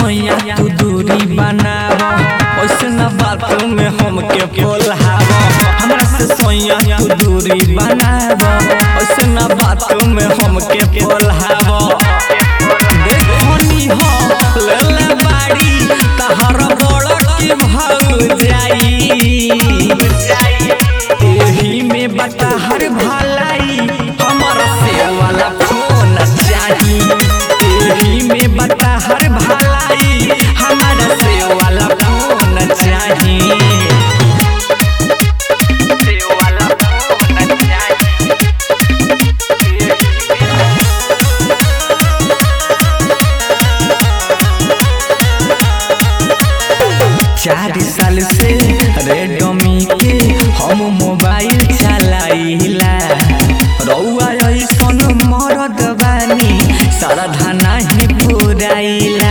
सोया तू दूरी बनाव ऐसे न बात में हमके बोलाव हमरा से सोया तू दूरी बनाव ऐसे न बात में हमके बोलाव देखनी हो लेले बाड़ी तहर बड़ के भाग जाई एही में बता हर भलाई हमर से वाला फोन चाही एही में बता हर भलाई हमर से वाला फोन चाही से वाला फोन चाही चार साल से रेडमी के हम मोबाइल चलाइला रउआ ऐसन मरद बानी सारा धाना ही पुराइला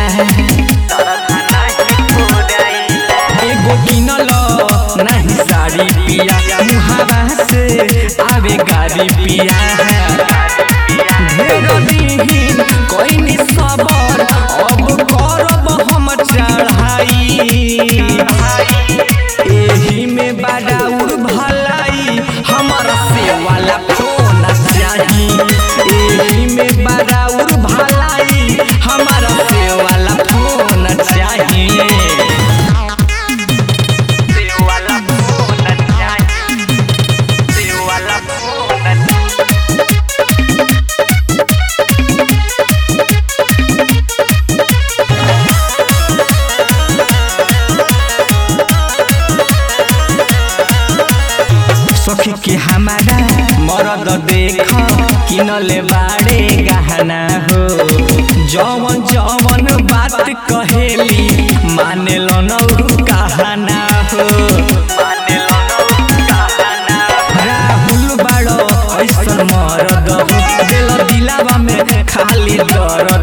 एगो किनल नहीं साड़ी पिया मुहावा से आवे गाड़ी पिया ढेर दिन कोई सबर अब करब हम चढ़ाई एही में बड़ाउर भलाई हमर से वाला फोन चाही एही में बड़ाउर भलाई हमर से वाला फोन चाही से वाला फोन चाही से वाला फोन सखी के हमारा मरद देख किनले बाड़े गहना हो जवन जवन बात कहेली माने लो नौ कहना हो राहुल बाड़ो ऐसन मरद हो दिल दिलावा में खाली दर्द